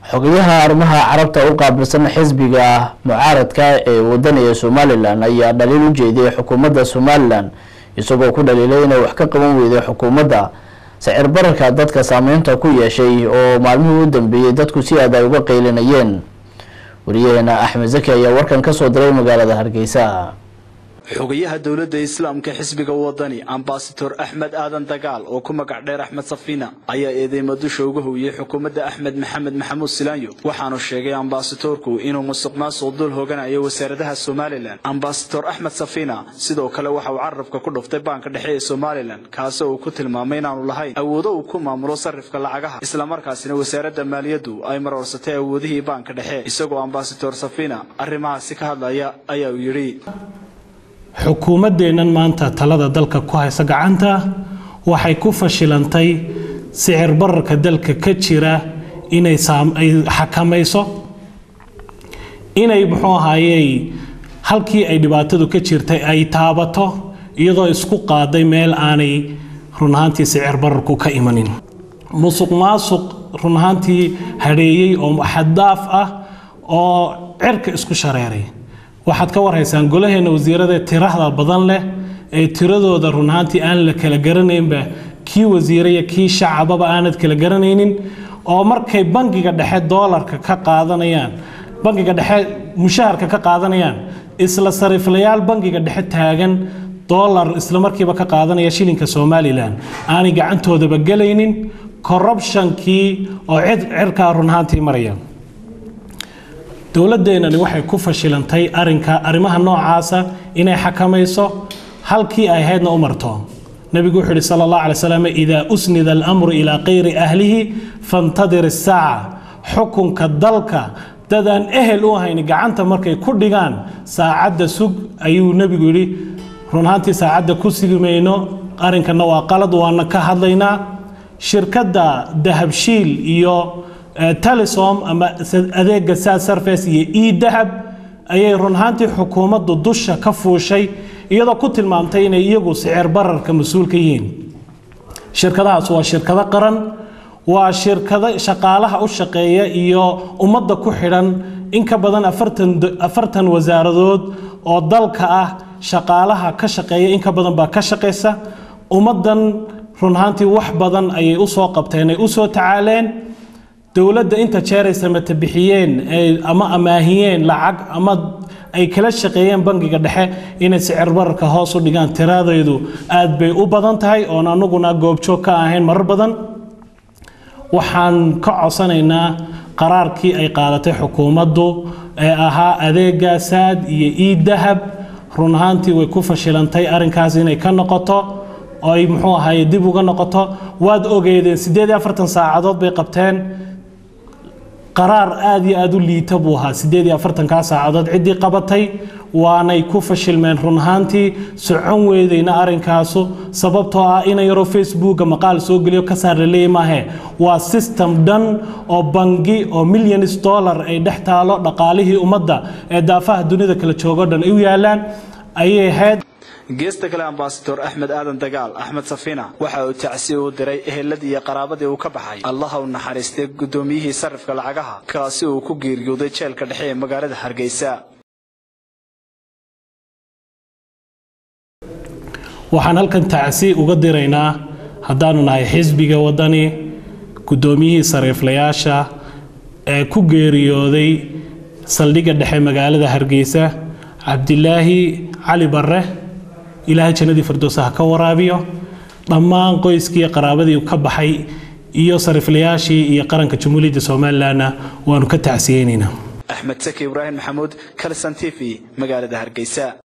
xogayaha arrimaha carabta u qaabilsan xisbiga mucaaradka ee wadaniga somalilan ayaa dhaliil u jeediyay xukuumadda somalilan isagoo ku dhaliilay inay wax ka qaban weyday xukuumadda sicir bararka dadka saameynta ku yeeshay oo maalmihii u dambeeyey dadku si aad ay uga qeylinayeen wariyaheena axmed zaki ayaa warkan kasoo diray magaalada hargeysa xogayaha dowladda islaamka xisbiga wadani ambasador axmed aadan dagaal oo ku magac dheer axmed safina ayaa eedeymo dusha uga howiyey xukuumadda axmed maxamed maxamuud silaanyo waxaanu sheegay ambasadorku inuu musuq maasuq dul hoganayo wasaaradaha somalilan ambasador axmed safina sidoo kale waxa uu carabka ku dhuftay baanka dhexe ee somalilan kaasi uu ku tilmaamay inaanu lahayn awoodo uu ku maamulo sarifka lacagaha islamarkaasina wasaaradda maaliyaddu ay maroorsatay awoodihii baanka dhexe isagoo ambasador safina arrimahaasi ka hadlaya ayaa uu yidhi xukuumaddeennan maanta talada dalka ku haysa gacanta waxay ku fashilantay sicir bararka dalka ka jira inay ay xakamayso inay muxuu ahaayey halkii ay dhibaatadu ka jirtay ay taabato iyadoo isku qaaday meel aanay run ahaantii sicir bararku ka imanin musuq maasuq run ahaantii hadheeyey oo xaddaaf ah oo cirka isku shareeray waxaad ka warhaysaan golaheena wasiirada tirahda badan leh ee tiradooda run ahaantii aan la kala garanaynba kii wasiiraya kii shacababa aanad kala garanaynin oo markay bangiga dhexe doolarka ka qaadanayaan bangiga dhexe mushaharka ka qaadanayaan isla sariiflayaal bangiga dhexe taagan doolar isla markiiba ka qaadanaya shilinka somalilan aanay gacantoodaba gelaynin corruptionkii oo cid cirkaa run ahaantii maraya dowladdeenani waxay ku fashilantay arinka arrimaha noocaasa inay xakamayso halkii ay ahaydna u marto nebigu wuxuu yihi sala allah alay slam idaa usnida alamru ilaa kayri ahlihi fantadir isaaca xukunka dalka dadaan ehel u ahayn gacanta markay ku dhigaan saacadda sug ayuu nebigu yidhi run ahaantii saacadda ku sigi mayno arrinkanna waa qalad waana ka hadlaynaa shirkadda dahabshiil iyo talisom ama adeega sad surface iyo e dahab ayay run ahaantii xukuumaddu dusha ka fuushay iyadoo ku tilmaamtay inay iyagu sicir bararka mas-uul ka yihiin shirkadahaas waa shirkado qaran waa shirkado shaqaalaha u shaqeeya iyo ummadda ku xidhan in ka badan afartan wasaaradood oo dalka ah shaqaalaha ka shaqeeya in ka badan baa ka shaqaysa ummaddan run ahaantii wax badan ayay usoo qabteen ay usoo tacaaleen dowladda inta jeeray samata bixiyeen ama amaahiyeen lacag ama ay kala shaqeeyeen bangiga dhexe inay sicir bararka hoos u dhigaan tiradeedu aad bay u badan tahay oon anaguna goobjoog ka ahayn marar badan waxaan ka codsanaynaa qaraarkii ay qaadatay xukuumaddu ee ahaa adeega saad iyo ii dahab run ahaantii way ku fashilantay arrinkaas inay ka noqoto oo ay muxuu ahaye dib uga noqoto waad ogeedeen siddeed iyo afartan saacadood bay qabteen qaraar aada iyo aada u liita buu ahaa siddeed iyo afartankaa saacadood ciddii qabatay waanay ku fashilmeen run ahaantii socon weydayna arrinkaasu sababtoo ah ina yaroo facebooka maqaal soo geliyo ka saar laleeya maahe waa system dhan oo bangi oo millions dollar ay dhex taalo dhaqaalihii ummadda ee daafaha dunida kala joogo dhan ay u yaalaan ayay ahayd geesta kale ambasador axmed aadan dagaal axmed safina waxa uu tacsi u diray eheladii iyo qaraabadii uu ka baxay allaha u naxariistay guddoomiyihii sarifka lacagaha kaasi uu ku geeriyooday jeelka dhexe ee magaalada hargeysa waxaan halkan tacsi uga diraynaa haddaanu nahay xisbiga waddani guddoomiyihii sariiflayaasha ee ku geeriyooday saldhigga dhexe magaalada hargeysa cabdilaahi cali barre ilaahay jannadii firdowsa ha ka waraabiyo dhammaan qoyskii qaraabadii ka baxay iyo sariiflayaashii iyo qaranka jamhuuriyadda somalilanna waanu ka tacsiyeynaynaa axmed saki ibraahim maxamuud kalson t v magaalada hargeysa